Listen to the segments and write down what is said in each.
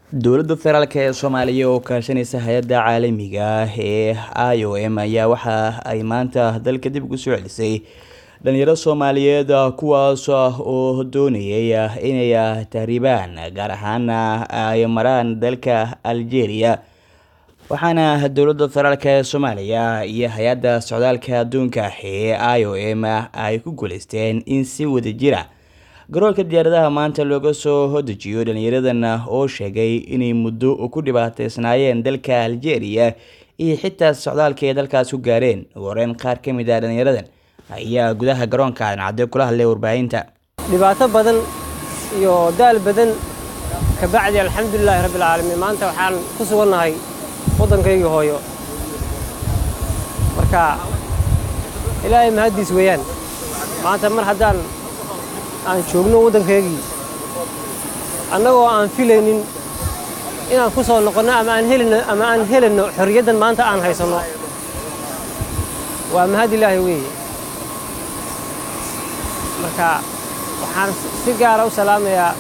dowladda federaalk ee soomaaliya oo kaashanaysa hay-adda caalamiga ah ee i o m ayaa waxa ay maanta dalka dib ugu soo celisay dhalinyaro soomaaliyeed kuwaas oo doonayay inay tahriibaan gaar ahaana ay maraan dalka algeria waxaana dowladda federaalk ee soomaaliya iyo hay-adda socdaalka adduunka ee i o m ay ku guuleysteen in si wadajira garoolka diyaaradaha maanta looga soo hodejiyo dhalinyaradan oo sheegay inay muddo ku dhibaateysnaayeen dalka algeria iyo xitaa socdaalka ay dalkaas ku gaareen ugu horeyn qaar ka mid ah dhalinyaradan ayaa gudaha garoonka cadcadde kula hadlay warbaahinta dhibaato badan iyo daal badan kabacdi alxamdulilaahi rabbilcaalamiin maanta waxaan ku sugannahay waddankaygii hooyo marka ilaahay mahaddiis weeyaan maanta mar haddaan aan joogno waddankaygii annagoo aan filaynin inaan ku soo noqonno ama aan helino ama aan helayno xorriyaddan maanta aan haysanno waa mahad ilaahay weeye marka waxaan si gaara u salaamayaa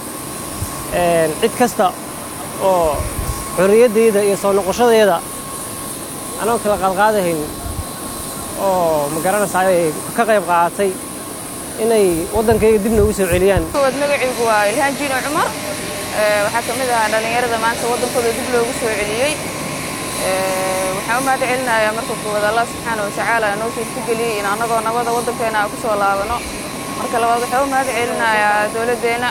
cid kasta oo xorriyaddayda iyo soo noqoshadayda anoo kala qaadqaadahayn oo ma garanaysaa ka qayb qaadatay inay waddankayga dib noogu soo celiyaan koowaad magacaygu waa ilhaan jiino cumar waxaa ka mid ahaa dhallinyarada maanta waddankooda dib loogu soo celiyey waxaan u mahad celinayaa marka koowaad allah subxaana watacaala noo suurtageliyey in annagoo nabada waddankeena aan ku soo laabano marka labaad waxaan u mahad celinayaa dowladdeenna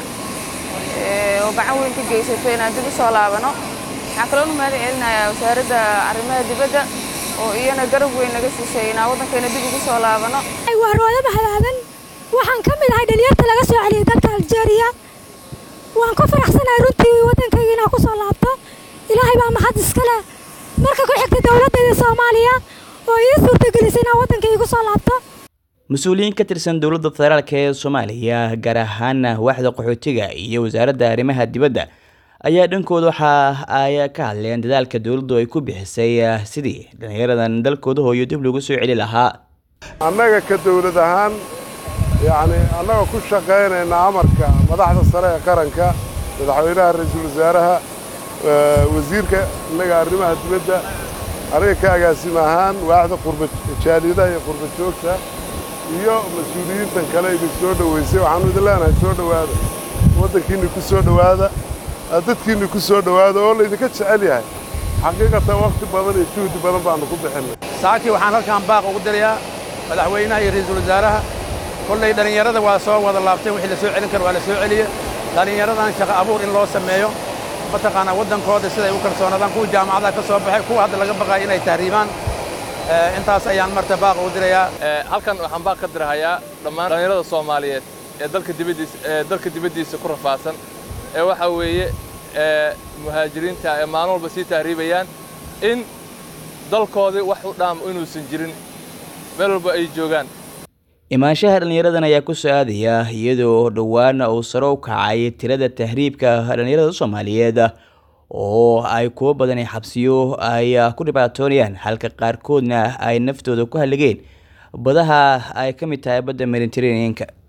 oo gacan weyn ka geysatay inaan dib u soo laabano waxaan kaloon u mahad celinayaa wasaaradda arrimaha dibadda oo iyana garab weyn naga siisay inaan waddankeena dib ugu soo laabano waa roodo mahadaadan waxaan ka mid ahay dhalinyarta laga soo celiyay dalka aljeeriya waan ku faraxsanahay runtii waddankayga inaan ku soo laabto ilaahay baa mahad iska leh marka ku xigta dowladdeeda soomaaliya oo ii suurtagelisay inaan waddankayga ku soo laabto mas-uuliyiin ka tirsan dowladda federaalk ee soomaaliya gaar ahaana waaxda qaxootiga iyo wasaaradda arrimaha dibadda ayaa dhankooda waxa ay ka hadleen dadaalka dowladdu ay ku bixisay sidii dhalinyaradan dalkooda hooyo dib lagu soo celi lahaa annaga ka dowlad ahaan yacni annagoo ku shaqaynayna amarka madaxda sare ee qaranka madaxweynaha ra-iisul wasaaraha wasiirka innaga arrimaha dibadda aniga ka agaasima ahaan waaxda qurbajaalidaha iyo qurba joogta iyo mas-uuliyiintan kale idin soo dhoweysay waxaanu idin leenahay soo dhowaada waddankiinni ku soo dhowaada dadkiinni ku soo dhowaada oo laydinka jecel yahay xaqiiqatan wakhti badan iyo juhdi badan baannu ku bixinnay saakii waxaan halkaan baaq ugu dirayaa madaxweynaha iyo ra-iisul wasaaraha kollay dhallinyarada waa soo wada laabteen wixii la soo celin kara waa la soo celiye dhallinyaradan shaqo abuur in loo sameeyo mataqaanaa waddankooda siday u kalsoonaadaan kuwa jaamacadaha ka soo baxay kuwa hadda laga baqaaya inay tahriibaan intaas ayaan marta baaq ugu dirayaa halkan waxaan baaq ka dirahayaa dhammaan dhallinyarada soomaaliyeed ee dalka dibaddiisa ee dalka dibaddiisa ku rafaasan ee waxaa weeye muhaajiriinta ee maalin walba sii tahriibayaan in dalkoodii wax u dhaam inuusan jirin meel walba ay joogaan imaanshaha dhalinyaradan ayaa ku soo aadaya iyadoo dhowaan uu saro u kacay tirada tahriibka dhalinyarada soomaaliyeed oo ay kuwo badan xabsiyo ay ku dhibaatoonayaan halka qaarkoodna ay naftooda ku halligeen badaha ay ka mid tahay badda mediteraneanka